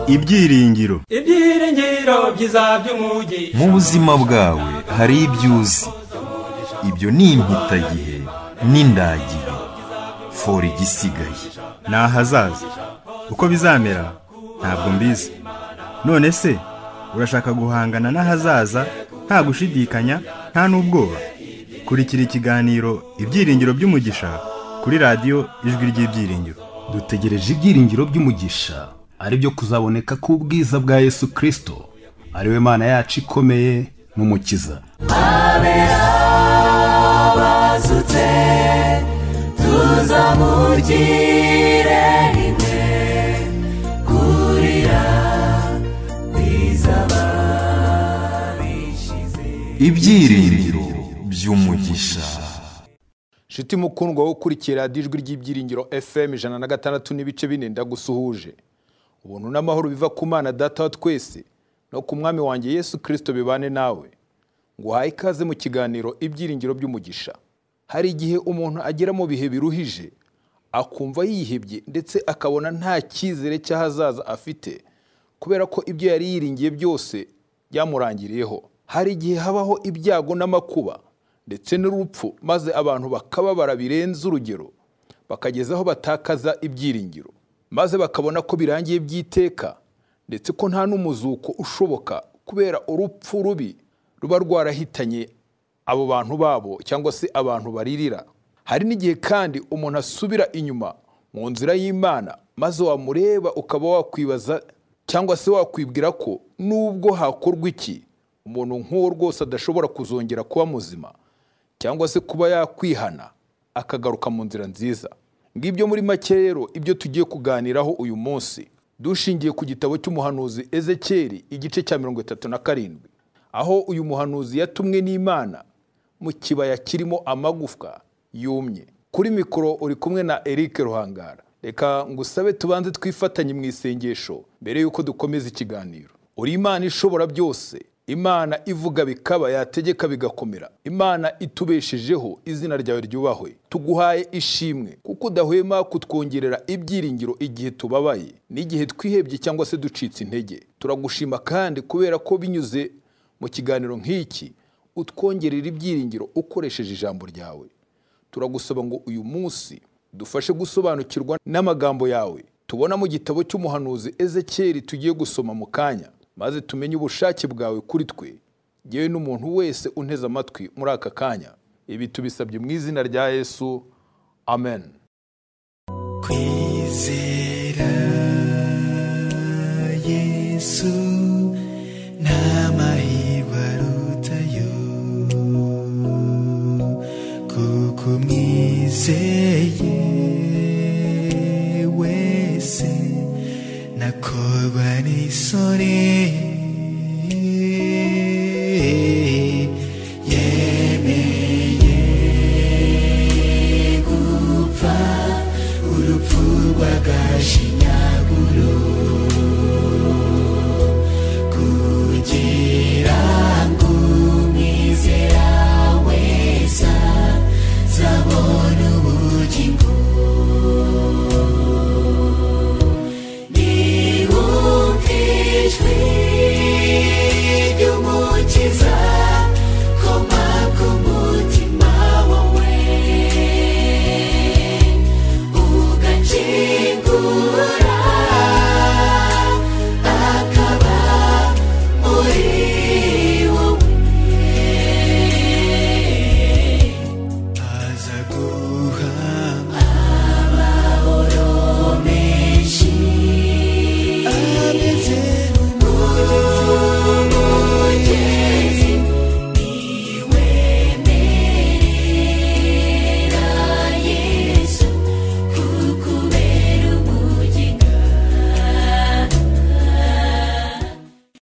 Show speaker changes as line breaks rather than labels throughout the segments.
ibyiringiro
ibyiringiro byiza by'umugi
mu buzima bwawe hari ibyo uzi ibyo ni impitagihe n'indagihe fora igisigaye
ni ahazaza uko bizamera ntabwo mbizi none se urashaka guhangana n'ahazaza nta gushidikanya nta n'ubwoba kurikira ikiganiro ibyiringiro by'umugisha kuri radiyo ijwi ry'ibyiringiro
dutegereje ibyiringiro by'umugisha aribyo kuzaboneka k'ubwiza bwa yesu kirisito ariwe mana yacu ikomeye n'umukiza
abe abazutse tuzamugire rimwe kurira kwizaba bishize
ibyiringiro by'umugisha
shiti mukundwa wo ukurikiye radiyo ijwi ry'ibyiringiro fm ijana na gatandatu n'ibice bine ndagusuhuje ubuntu n'amahoro biva ku mana data wa twese no ku mwami wanjye yesu kirisito bibane nawe nguhaye ikaze mu kiganiro ibyiringiro by'umugisha hari igihe umuntu agera mu bihe biruhije akumva yihebye ndetse akabona nta cyizere cy'ahazaza afite kubera ko ibyo yari yiringiye byose byamurangiriyeho hari igihe habaho ibyago n'amakuba ndetse n'urupfu maze abantu bakababara birenze urugero bakageza aho batakaza ibyiringiro maze bakabona ko birangiye by'iteka ndetse ko nta n'umuzuko ushoboka kubera urupfu rubi ruba rwarahitanye abo bantu babo cyangwa se abantu baririra hari n'igihe kandi umuntu asubira inyuma mu nzira y'imana maze wamureba ukaba wakwibaza cyangwa se wakwibwira ko nubwo hakorwa iki umuntu nk'uwo rwose adashobora kuzongera kuba muzima cyangwa se kuba yakwihana akagaruka mu nzira nziza ngibyo muri make rero ibyo tugiye kuganiraho uyu munsi dushingiye ku gitabo cy'umuhanuzi ezekeri igice cya mirongo itatu na karindwi aho uyu muhanuzi yatumwe n'imana mu kibaya kirimo amagufwa yumye kuri mikoro uri kumwe na eric ruhangara reka ngusabe tubanze twifatanye mu isengesho mbere y'uko dukomeza ikiganiro uri imana ishobora byose imana ivuga bikaba yategeka bigakomera imana itubeshejeho izina ryawe ryubahwe tuguhaye ishimwe kuko udahwema kutwongerera ibyiringiro igihe tubabaye n'igihe twihebye cyangwa se ducitse intege turagushima kandi kubera ko binyuze mu kiganiro nk'iki utwongerera ibyiringiro ukoresheje ijambo ryawe turagusaba ngo uyu munsi dufashe gusobanukirwa n'amagambo yawe tubona mu gitabo cy'umuhanuzi ezekeri tugiye gusoma mu kanya maze tumenye ubushake bwawe kuri twe yewe n'umuntu wese unteze amatwi muri aka kanya ibi tubisabye mu izina rya yesu amen
kwizera yesu nta mahirwe arutayo kuko umwizeye wese nakorwa n'isoni yemeye gupfa urupfu rw'agashinyaguro kugira ngo umwizera wese azabone ubugingo niwumva ijwi ry'umukiza koma ku mutima wawe ugakingura akaba muri wowe aza guha amahoro menshi ameze nk'umugezi niwemerera yesu kukubera umugiga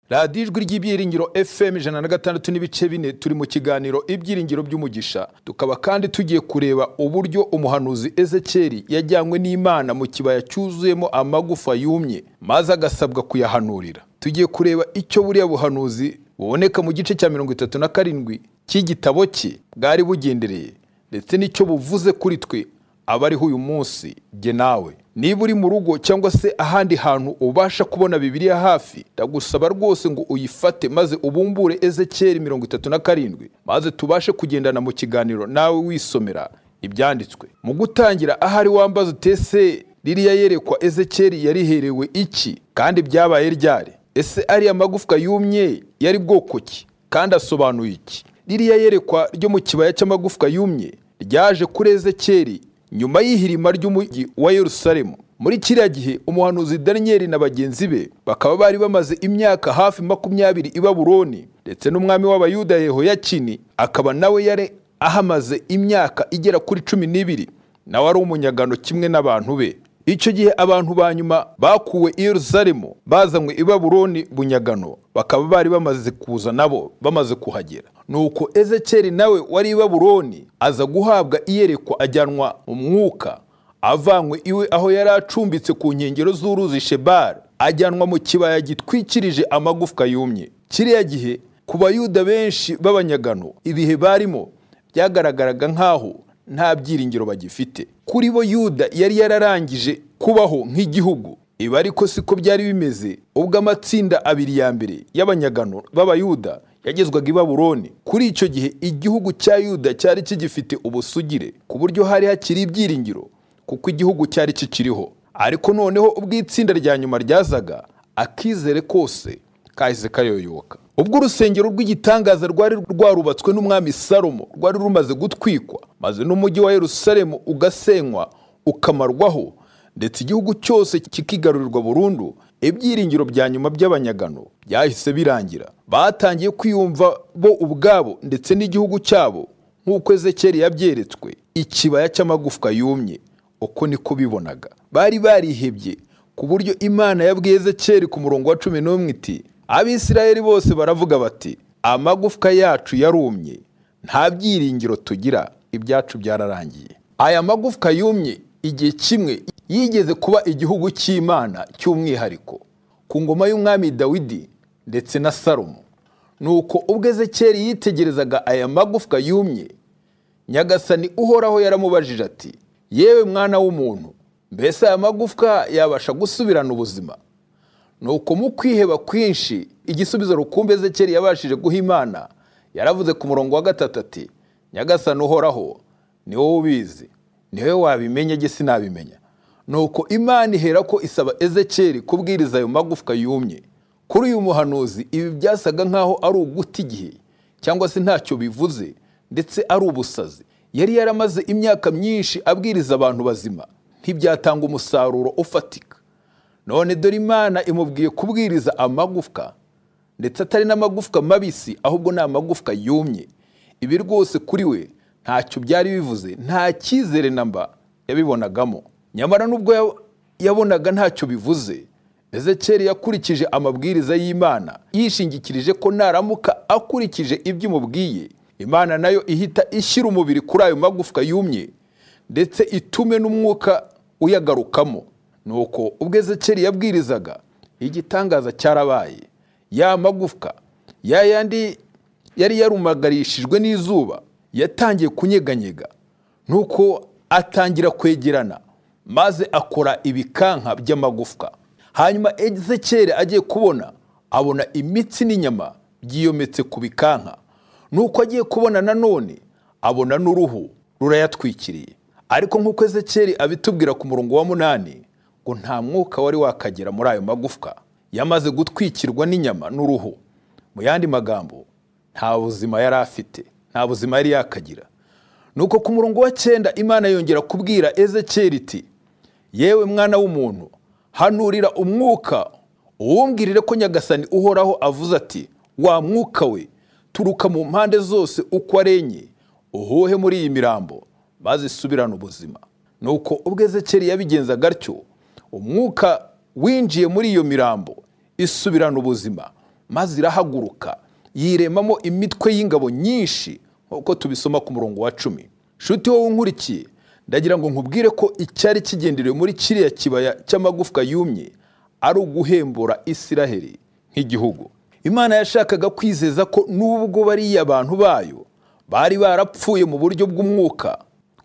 radiyo ijwi ry'ibyiringiro fm ijana na gatandatu n'ibice bine turi mu kiganiro ibyiringiro by'umugisha tukaba kandi tugiye kureba uburyo umuhanuzi ezekeri yajyanywe n'imana mu kibaya cyuzuyemo amagufa yumye maze agasabwa kuyahanurira tugiye kureba icyo buriya buhanuzi buboneka mu gice cya mirongo itatu na karindwi cy'igitabo cye bwari bugendereye ndetse n'icyo buvuze kuri twe abariho uyu munsi jye nawe niba uri mu rugo cyangwa se ahandi hantu ubasha kubona bibiliya hafi ndagusaba rwose ngo uyifate maze ubumbure ezekeri mirongo itatu na karindwi maze tubashe kugendana mu kiganiro nawe wisomera ibyanditswe mu gutangira ahari wambaza utese ririya yerekwa ezekeri yariherewe iki kandi byabaye ryari ese ariya magufwa yumye yari bwoko ki kandi asobanuye iki ririya yerekwa ryo mu kibaya cy'amagufwa yumye ryaje kuri ezekeri nyuma y'ihirima ry'umujyi wa yerusalemu muri kiriya gihe umuhanuzi daniyeli na bagenzi be bakaba bari bamaze imyaka hafi makumyabiri i baburoni ndetse n'umwami w'abayuda yehoyakini akaba nawe yari ahamaze imyaka igera kuri cumi n'ibiri nawe ari umunyagano kimwe n'abantu be icyo gihe abantu ba nyuma bakuwe i yeruzalemu bazanywe i baburoni bunyagano bakaba bari bamaze kuza nabo bamaze kuhagera nuko ezekeri nawe wari i baburoni aza guhabwa iyerekwa ajyanwa mu mwuka avanywe iwe aho yari acumbitse ku nkengero z'uruzi shebari ajyanwa mu kibaya gitwikirije amagufwa yumye kiriya gihe ku bayuda benshi b'abanyagano ibihe barimo byagaragaraga nk'aho nta byiringiro bagifite kuri bo yuda yari yararangije kubaho nk'igihugu ibi ariko siko byari bimeze ubwo amatsinda abiri ya mbere y'abanyagano b'abayuda yagezwaga i baburoni kuri icyo gihe igihugu cya yuda cyari kigifite ubusugire ku buryo hari hakiri ibyiringiro kuko igihugu cyari kikiriho ariko noneho ubwo itsinda rya nyuma ryazaga akizere kose kahise kayoyoka ubwo urusengero rw'igitangaza rwari rwarubatswe n'umwami salomo rwari rumaze gutwikwa maze n'umujyi wa yerusalemu ugasenywa ukamarwaho ndetse igihugu cyose kikigarurirwa burundu ibyiringiro bya nyuma by'abanyagano byahise birangira batangiye kwiyumva bo ubwabo ndetse n'igihugu cyabo nk'uko ezekeri yabyeretswe ikibaya cy'amagufwa yumye uko niko bibonaga bari barihebye ku buryo imana yabwiye ezekeri ku murongo wa cumi n'umwe iti abisirayeli bose baravuga bati amagufwa yacu yarumye nta byiringiro tugira ibyacu byararangiye aya magufwa yumye igihe kimwe yigeze kuba igihugu cy'imana cy'umwihariko ku ngoma y'umwami dawidi ndetse na salomo nuko ubwo ezekeri yitegerezaga aya magufwa yumye nyagasani uhoraho yaramubajije ati yewe mwana w'umuntu mbese aya magufwa yabasha gusubirana ubuzima nuko mu kwiheba kwinshi igisubizo rukumbi ezekeri yabashije guha imana yaravuze ku murongo wa gatatu ati nyagasani uhoraho ni wowe ubizi ni wowe wabimenya ge sinabimenya nuko imana ihera ko isaba ezekeri kubwiriza ayo magufwa yumye kuri uyu muhanuzi ibi byasaga nk'aho ari uguta igihe cyangwa se ntacyo bivuze ndetse ari ubusazi yari yaramaze imyaka myinshi abwiriza abantu bazima ntibyatanga umusaruro ufatika none dore imana imubwiye kubwiriza amagufwa ndetse atari n'amagufwa mabisi ahubwo ni amagufwa yumye ibi rwose kuri we ntacyo byari bivuze nta cyizere namba yabibonagamo nyamara n'ubwo yabonaga ntacyo bivuze ezekeri yakurikije amabwiriza y'imana yishingikirije ko naramuka akurikije ibyo imubwiye imana nayo ihita ishyira umubiri kuri ayo magufwa yumye ndetse itume n'umwuka uyagarukamo nuko ubwo ezekeri yabwirizaga igitangaza cyarabaye ya magufwa ya yandi yari yarumagarishijwe n'izuba yatangiye kunyeganyega nuko atangira kwegerana maze akora ibikanka by'amagufwa hanyuma ezekeri agiye kubona abona imitsi n'inyama byiyometse ku bikanka nuko agiye kubona nanone abona n'uruhu rurayatwikiriye ariko nk'uko ezekeri abitubwira ku murongo wa munani ngo nta mwuka wari wakagera muri ayo magufwa yamaze gutwikirwa n'inyama n'uruhu mu yandi magambo nta buzima yari afite nta buzima yari yakagira nuko ku murongo wa cyenda imana yongera kubwira ezekeri iti yewe mwana w'umuntu hanurira umwuka uwumbwirire ko nyagasani uhoraho avuze ati wa mwuka we turuka mu mpande zose uko arenye uhuhe muri iyi mirambo maze isubirane ubuzima nuko ubwo ezekeri yabigenzaga atyo umwuka winjiye muri iyo mirambo isubirana ubuzima maze irahaguruka yiremamo imitwe y'ingabo nyinshi nk'uko tubisoma ku murongo wa cumi shuti wowe unkurikiye ndagira ngo nkubwire ko icyari kigenderewe muri kiriya kibaya cy'amagufwa yumye ari uguhembura isiraheli nk'igihugu imana yashakaga kwizeza ko n'ubwo bariya abantu bayo bari barapfuye mu buryo bw'umwuka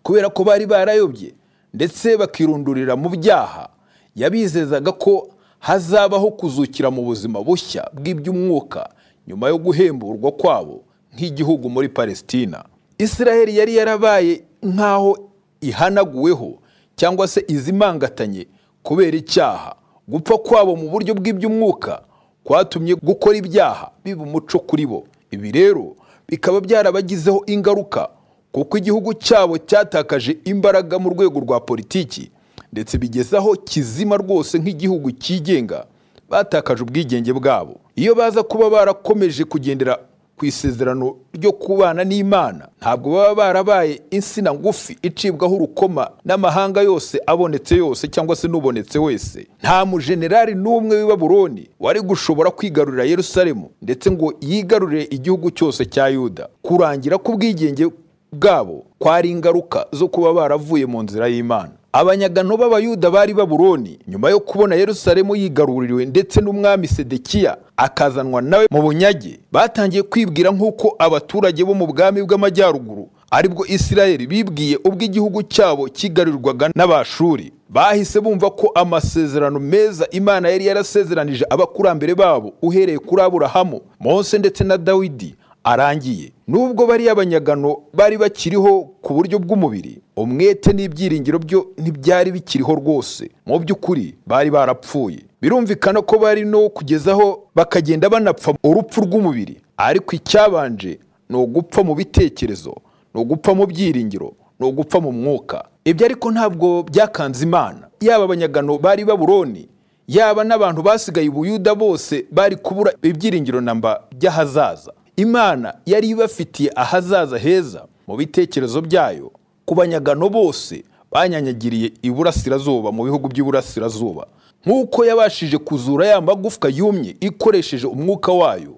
kubera ko bari barayobye ndetse bakirundurira mu byaha yabizezaga ko hazabaho kuzukira mu buzima bushya bw'iby'umwuka nyuma yo guhemburwa kwabo nk'igihugu muri palesitina israheli yari yarabaye nk'aho ihanaguweho cyangwa se izimangatanye kubera icyaha gupfa kwabo mu buryo bw'iby'umwuka kwatumye gukora ibyaha biba umuco kuri bo ibi rero bikaba byarabagizeho ingaruka kuko igihugu cyabo cyatakaje imbaraga mu rwego rwa politiki ndetse bigeze aho kizima rwose nk'igihugu cyigenga batakaje ubwigenge bwabo iyo baza kuba barakomeje kugendera ku isezerano ryo kubana n'imana ntabwo baba barabaye insina ngufi icibwaho urukoma n'amahanga yose abonetse yose cyangwa se n'ubonetse wese nta mujenerali n'umwe w'i baburoni wari gushobora kwigarurira yerusalemu ndetse ngo yigarurire igihugu cyose cya yuda kurangira k'ubwigenge bwabo kwari ingaruka zo kuba baravuye mu nzira y'imana abanyagano b'abayuda bari baburoni nyuma yo kubona yerusalemu yigaruriwe ndetse n'umwami sedekiya akazanwa nawe mu bunyage batangiye kwibwira nk'uko abaturage bo mu bwami bw'amajyaruguru aribwo isirayeli bibwiye ubwo igihugu cyabo kigarurirwaga n'abashuri bahise bumva ko amasezerano meza imana yari yarasezeranije abakurambere babo uhereye kuri aburahamu mose ndetse na dawidi arangiye nubwo bariya banyagano bari bakiriho ku buryo bw'umubiri umwete n'ibyiringiro byo ntibyari bikiriho rwose mu by'ukuri bari barapfuye birumvikana ko bari no kugezaho bakagenda banapfa urupfu rw'umubiri ariko icyabanje ni ugupfa mu bitekerezo ni ugupfa mu byiringiro ni ugupfa mu mwuka ibyo ariko ntabwo byakanze imana yaba abanyagano bari baburoni yaba n'abantu basigaye i buyuda bose bari kubura ibyiringiro namba by'ahazaza imana yari ibafitiye ahazaza heza mu bitekerezo byayo ku banyagano bose banyanyagiriye iburasirazuba mu bihugu by'iburasirazuba nk'uko yabashije kuzura ya magufwa yumye ikoresheje umwuka wayo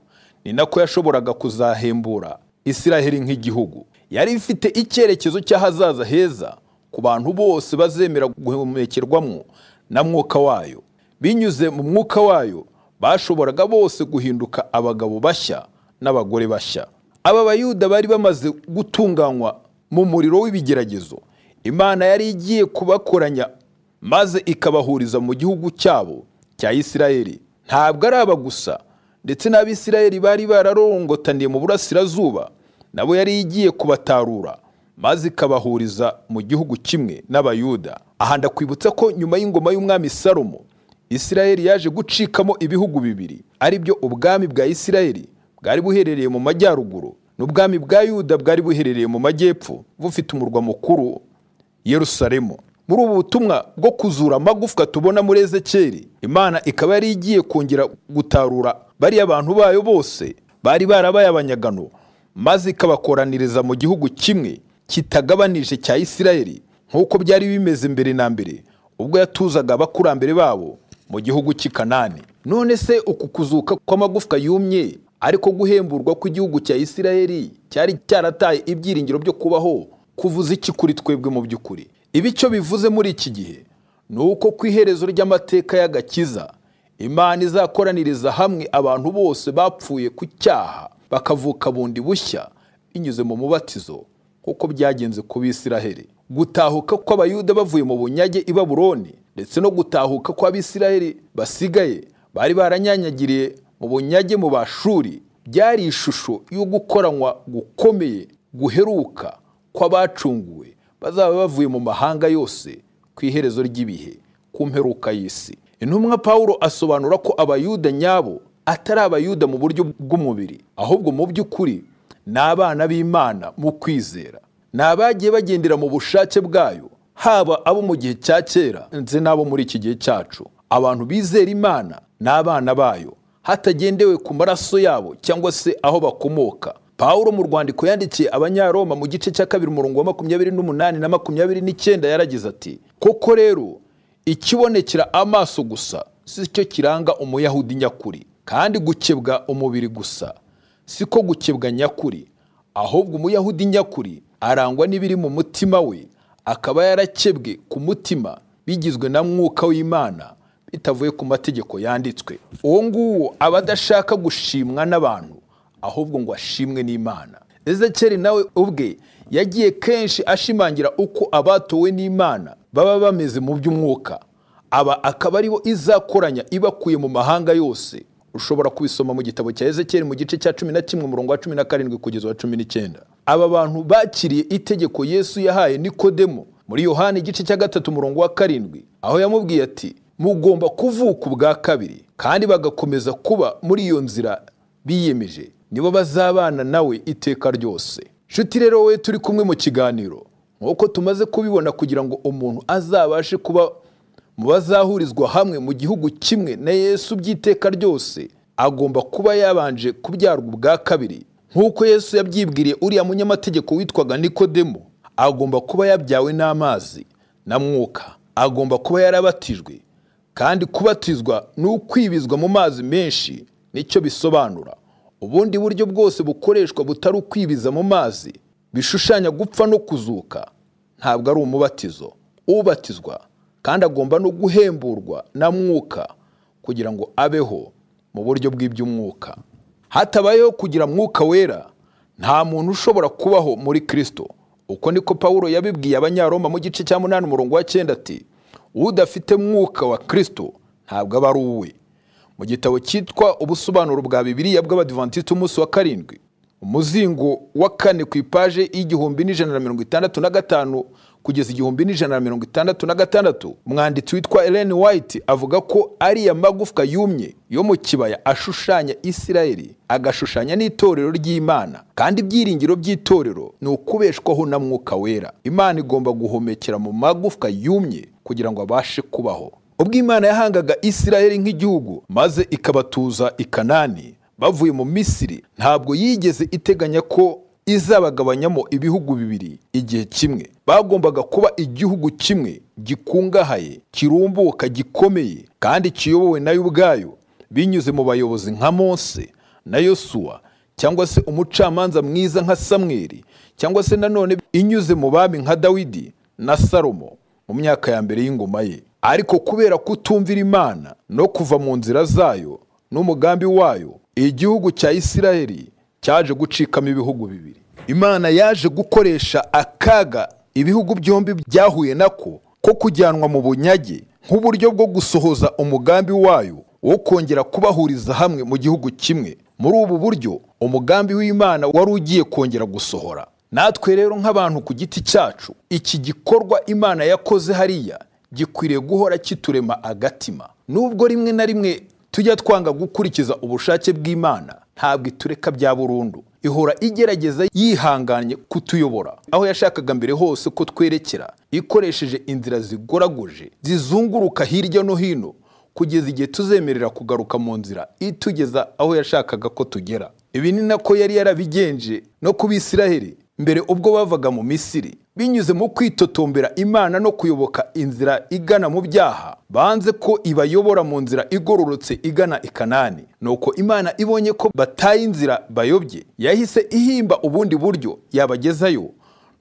ni nako yashoboraga kuzahembura isiraheli nk'igihugu yari ifite icyerekezo cy'ahazaza heza ku bantu bose bazemera guhumekerwamo na mwuka wayo binyuze mu mwuka wayo bashoboraga bose guhinduka abagabo bashya n'abagore bashya aba bayuda bari bamaze gutunganywa mu muriro w'ibigeragezo imana yari igiye kubakoranya maze ikabahuriza mu gihugu cyabo cya isirayeli ntabwo ari aba gusa ndetse n'abisirayeli bari bararongotaniye mu burasirazuba nabo yari igiye kubatarura maze ikabahuriza mu gihugu kimwe n'abayuda aha ndakwibutsa ko nyuma y'ingoma y'umwami salomo isirayeli yaje gucikamo ibihugu bibiri aribyo ubwami bwa isirayeli bwari buherereye mu majyaruguru n'ubwami bwa yuda bwari buherereye mu majyepfo bufite umurwa mukuru yerusalemu muri ubu butumwa bwo kuzura amagufwa tubona muri ezekeri imana ikaba yari igiye kongera gutarura bariya bantu bayo bose bari barabaye abanyagano maze ikabakoraniriza mu gihugu kimwe kitagabanije cya isirayeli nk'uko byari bimeze mbere na mbere ubwo yatuzaga abakurambere babo mu gihugu cy'i kanani none se uku kuzuka kw'amagufwa yumye ariko guhemburwa kw'igihugu cya isirayeli cyari cyarataye ibyiringiro byo kubaho kuvuza iki kuri twebwe mu by'ukuri ibi icyo bivuze muri iki gihe ni uko ku iherezo ry'amateka y'agakiza imana izakoraniriza hamwe abantu bose bapfuye ku cyaha bakavuka bundi bushya binyuze mu mubatizo kuko byagenze ku bisiraheli gutahuka kw'abayuda bavuye mu bunyage i baburoni ndetse no gutahuka kw'abisiraheli basigaye bari baranyanyagiriye mu bunyage mu bashuri byari ishusho yo gukoranywa gukomeye guheruka kw'abacunguwe bazaba bavuye mu mahanga yose ku iherezo ry'ibihe ku mperuka y'isi intumwa Pawulo asobanura ko abayuda nyabo atari abayuda mu buryo bw'umubiri ahubwo mu by'ukuri ni abana b'imana mu kwizera ni abagiye bagendera mu bushake bwayo haba abo mu gihe cya kera ndetse n'abo muri iki gihe cyacu abantu bizera imana ni abana bayo hatagendewe ku maraso yabo cyangwa se aho bakomoka pawulo mu rwandiko yandikiye abanyaroma mu gice cya kabiri umurongo wa makumyabiri n'umunani na makumyabiri n'icyenda yaragize ati koko rero ikibonekera amaso gusa si cyo kiranga umuyahudi nyakuri kandi gukebwa umubiri gusa si ko gukebwa nyakuri ahubwo umuyahudi nyakuri arangwa n'ibiri mu mutima we akaba yarakebwe ku mutima bigizwe na mwuka w'imana bitavuye ku mategeko yanditswe uwo nguwo aba adashaka gushimwa n'abantu ahubwo ngo ashimwe n'imana ezekeri nawe ubwe yagiye kenshi ashimangira uko abatowe n'imana baba bameze mu by'umwuka aba akaba ari bo izakoranya ibakuye mu mahanga yose ushobora kubisoma mu gitabo cya ezekiyeli mu gice cya cumi na kimwe umurongo wa cumi na karindwi kugeza wa cumi n'icyenda aba bantu bakiriye itegeko yesu yahaye nikodemo muri yohani igice cya gatatu umurongo wa karindwi aho yamubwiye ati mugomba kuvuka ubwa kabiri kandi bagakomeza kuba muri iyo nzira biyemeje nibo bazabana nawe iteka ryose nshuti rero wowe turi kumwe mu kiganiro nk'uko tumaze kubibona kugira ngo umuntu azabashe kuba mu bazahurizwa hamwe mu gihugu kimwe na yesu by'iteka ryose agomba kuba yabanje kubyarwa ubwa kabiri nk'uko yesu yabyibwiriye uriya munyamategeko witwaga nikodemo agomba kuba yabyawe n'amazi na mwuka agomba kuba yarabatijwe kandi kubatizwa ni ukwibizwa mu mazi menshi nicyo bisobanura ubundi buryo bwose bukoreshwa butari ukwibiza mu mazi bishushanya gupfa no kuzuka ntabwo ari umubatizo ubatizwa kandi agomba no guhemburwa na mwuka kugira ngo abeho mu buryo bw'iby'umwuka hatabayeho kugira mwuka wera nta muntu ushobora kubaho muri kirisito uko niko pawulo yabibwiye abanyaroma mu gice cya munani umurongo wa cyenda ati udafite mwuka wa kirisito ntabwo aba ari uwe mu gitabo cyitwa ubusobanuro bwa bibiliya bw'abadivantisiti umunsi wa karindwi umuzingo wa kane ku ipaje y'igihumbi n'ijana na mirongo itandatu na gatanu kugeza igihumbi n'ijana na mirongo itandatu na gatandatu umwanditsi witwa Ellen White avuga ko ariya magufwa yumye yo mu kibaya ashushanya Isirayeli agashushanya n'itorero ry'Imana kandi ibyiringiro by'itorero ni ukubeshwaho na mwuka wera Imana igomba guhomekera mu magufwa yumye kugira ngo abashe kubaho ubwo Imana yahangaga Isirayeli nk'igihugu maze ikabatuza i Kanani bavuye mu Misiri ntabwo yigeze iteganya ko izabagabanyamo ibihugu bibiri igihe kimwe bagombaga kuba igihugu kimwe gikungahaye kirumbuka gikomeye kandi kiyobowe nayo ubwayo binyuze mu bayobozi nka mose na yosuwa cyangwa se umucamanza mwiza nka samweri cyangwa se nanone inyuze mu bami nka dawidi na salomo mu myaka ya mbere y'ingoma ye ariko kubera kutumvira imana no kuva mu nzira zayo n'umugambi wayo igihugu cya isiraheli cyaje gucikamo ibihugu bibiri imana yaje gukoresha akaga ibihugu byombi byahuye nako ko kujyanwa mu bunyage nk'uburyo bwo gusohoza umugambi wayo wo kongera kubahuriza hamwe mu gihugu kimwe muri ubu buryo umugambi w'imana wari ugiye kongera gusohora natwe rero nk'abantu ku giti cyacu iki gikorwa imana yakoze hariya gikwiriye guhora kiturema agatima nubwo rimwe na rimwe tujya twanga gukurikiza ubushake bw'imana ntabwo itureka bya burundu ihora igerageza yihanganye kutuyobora aho yashakaga mbere hose ko twerekera ikoresheje inzira zigoraguje zizunguruka hirya no hino kugeza igihe tuzemerera kugaruka mu nzira itugeza aho yashakaga ko tugera ibi ni nako yari yarabigenje no ku bisiraheli mbere ubwo bavaga mu misiri binyuze mu kwitotombera imana no kuyoboka inzira igana mu byaha banze ko ibayobora mu nzira igororotse igana i kanani nuko imana ibonye ko bataye inzira bayobye yahise ihimba ubundi buryo yabagezayo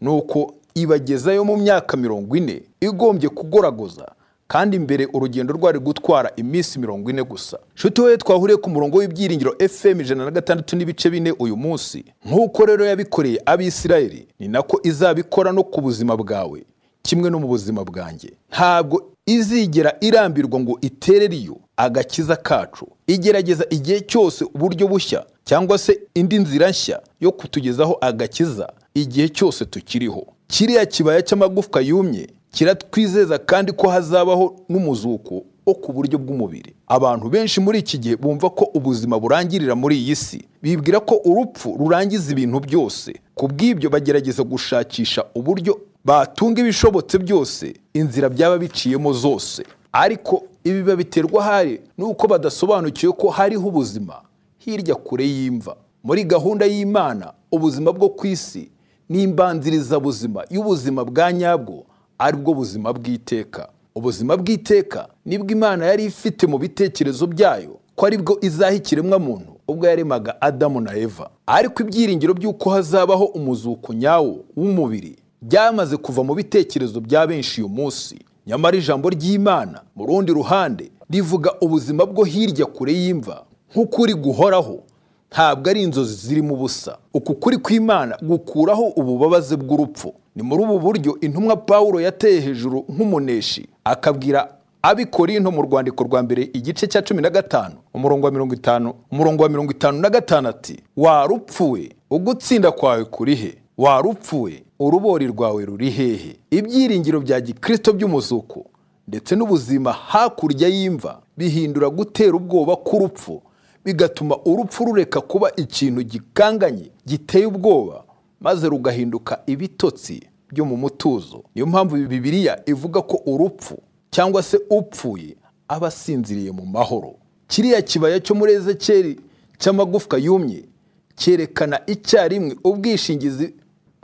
nuko ibagezayo mu myaka mirongo ine igombye kugoragoza kandi mbere urugendo rwari gutwara iminsi mirongo ine gusa nshuti wowe twahuriye ku murongo w'ibyiringiro fm ijana na gatandatu n'ibice bine uyu munsi nk'uko rero yabikoreye abisirayeli ni nako izabikora no ku buzima bwawe kimwe no mu buzima bwanjye ntabwo izigera irambirwa ngo iterere iyo agakiza kacu igerageza igihe cyose uburyo bushya cyangwa se indi nzira nshya yo kutugezaho agakiza igihe cyose tukiriho kiriya kibaya cy'amagufwa yumye kiratwizeza kandi ko hazabaho n'umuzuko wo ku buryo bw'umubiri abantu benshi muri iki gihe bumva ko ubuzima burangirira muri iyi si bibwira ko urupfu rurangiza ibintu byose ku bw'ibyo bagerageza gushakisha uburyo batunga ibishobotse byose inzira byaba biciyemo zose ariko ibi babiterwa ahari n'uko badasobanukiwe ko hariho ubuzima hirya kure y'imva muri gahunda y'imana ubuzima bwo ku isi n'imbanzirizabuzima y'ubuzima bwa nyabwo ari bwo buzima bw'iteka ubuzima bw'iteka nibwo imana yari ifite mu bitekerezo byayo ko ari bwo izaha ikiremwamuntu ubwo yaremaga adamu na eva ariko ibyiringiro by'uko hazabaho umuzuko nyawo w'umubiri byamaze kuva mu bitekerezo bya benshi uyu munsi nyamara ijambo ry'imana mu rundi ruhande rivuga ubuzima bwo hirya kure y'imva nk'ukuri guhoraho ntabwo ari inzozi zirimo ubusa uku kuri kw'imana gukuraho ububabaze bw'urupfu ni muri ubu buryo intumwa pawulo yateye hejuru nk'umuneshi akabwira abikorinto mu rwandiko rwa mbere igice cya cumi na gatanu umurongo wa mirongo itanu umurongo wa mirongo itanu na gatanu ati warupfuwe ugutsinda kwawe kuri he warupfuwe urubori rwawe ruri hehe ibyiringiro bya gikristo by'umuzuko ndetse n'ubuzima hakurya y'imva bihindura gutera ubwoba k'urupfu bigatuma urupfu rureka kuba ikintu gikanganye giteye ubwoba maze rugahinduka ibitotsi byo mu mutuzo niyo mpamvu bibiliya ivuga ko urupfu cyangwa se upfuye aba asinziriye mu mahoro kiriya kibaya cyo muri ezekeri cy'amagufwa yumye cyerekana icyarimwe ubwishingizi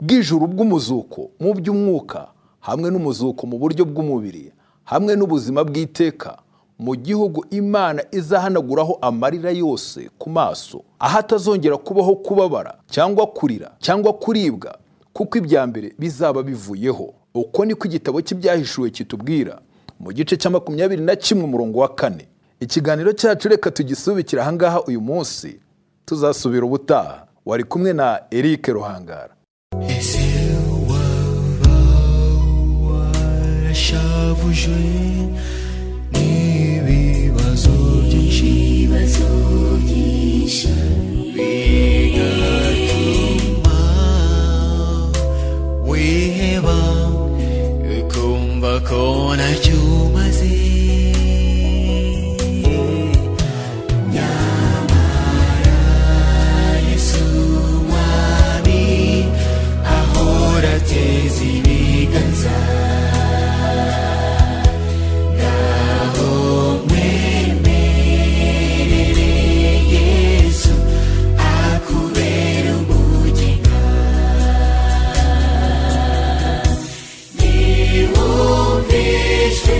bw'ijuru bw'umuzuko mu by'umwuka hamwe n'umuzuko mu buryo bw'umubiri hamwe n'ubuzima bw'iteka mu gihugu imana izahanaguraho amarira yose ku maso aho atazongera kubaho kubabara cyangwa kurira cyangwa kuribwa kuko ibya mbere bizaba bivuyeho uko niko igitabo cy'ibyahishuwe kitubwira mu gice cya makumyabiri na kimwe umurongo wa kane ikiganiro cyacu reka tugisubikire ahangaha uyu munsi tuzasubira ubutaha wari kumwe na eric ruhangara
yashavujwe n'ibibazo byinshi
ibibazo byinshi
bigatuma wiheba ukumva ko nacyo umaze
yesu mwami ahora ateza ibiganza ngaho mwemerere yesu akubera umugenga niwumve ijwi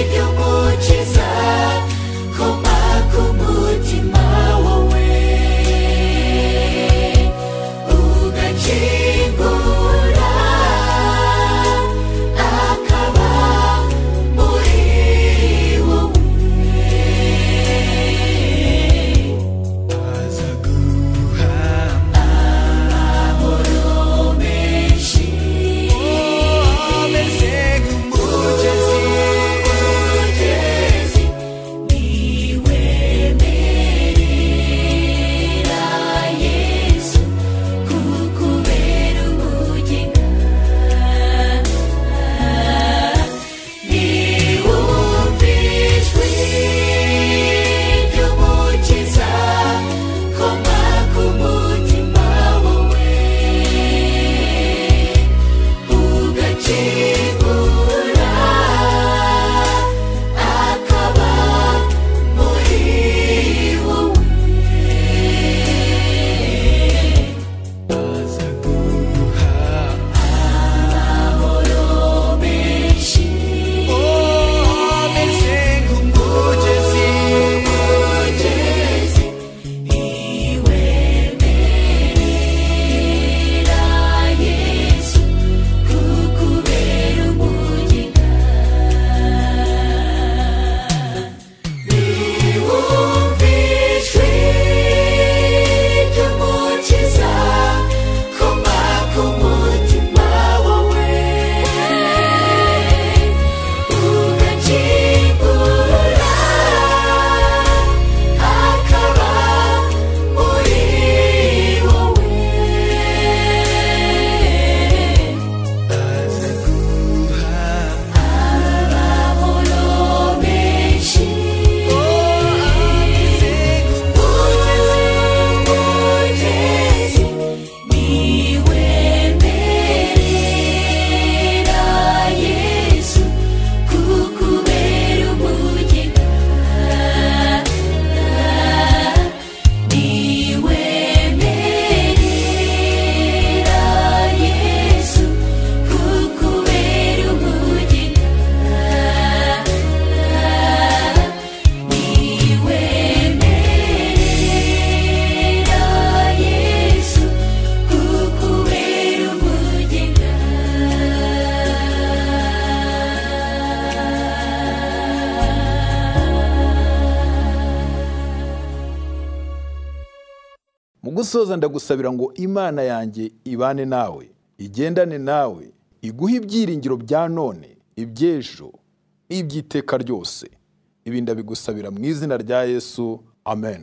ry'umukiza koma ku mutima wawe ugakingura akaba muri wowe
aza guhama
amahoro menshi
ameze nk'umugezi
umugezi niwe merera yesu kukubera umugenga niwumve ijwi ry'umukiza koma ku mutima wawe ugakingura akaba muri wowe
aza guhama
amahoro menshi
ameze nk'umugezi
umugezi niwe merera yesu kukubera umugenga niwumve ijwi ry'umukiza koma ku mutima wawe ugakingura akaba muri wowe
aza guhama
amahoro menshi umugezi niwe merera yesu kukubera umugenga niwe merera yesu kukubera umugenga niwe merera yesu kukubera umugenga
mu gusoza ndagusabira ngo imana yanjye ibane nawe igendane nawe iguhe ibyiringiro bya none iby'ejo n'iby'iteka ryose ibi ndabigusabira mu izina rya yesu amen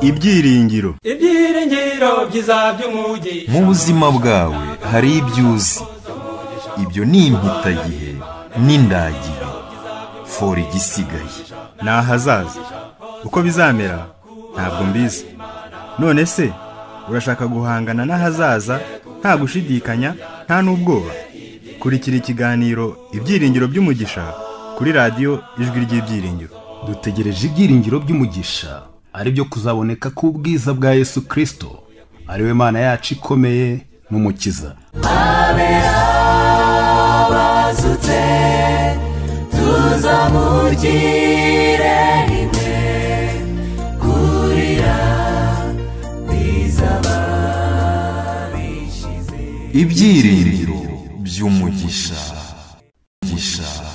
ibyiringiro
ibyiringiro byiza by'umugisha
mu buzima bwawe hari ibyo uzi ibyo ni impitagihe n'indagihe fora igisigaye
ni ahazaza uko bizamera ntabwo mbizi none se urashaka guhangana n'ahazaza nta gushidikanya nta n'ubwoba kurikira ikiganiro ibyiringiro by'umugisha kuri radiyo ijwi ry'ibyiringiro
dutegereje ibyiringiro by'umugisha ari byo kuzaboneka k'ubwiza bwa yesu kirisito ari we mana yacu ikomeye n'umukiza
bazutse tuzamugire rimwe kurira bizaba bishize
ibyiringiro by'umugisha Umugisha.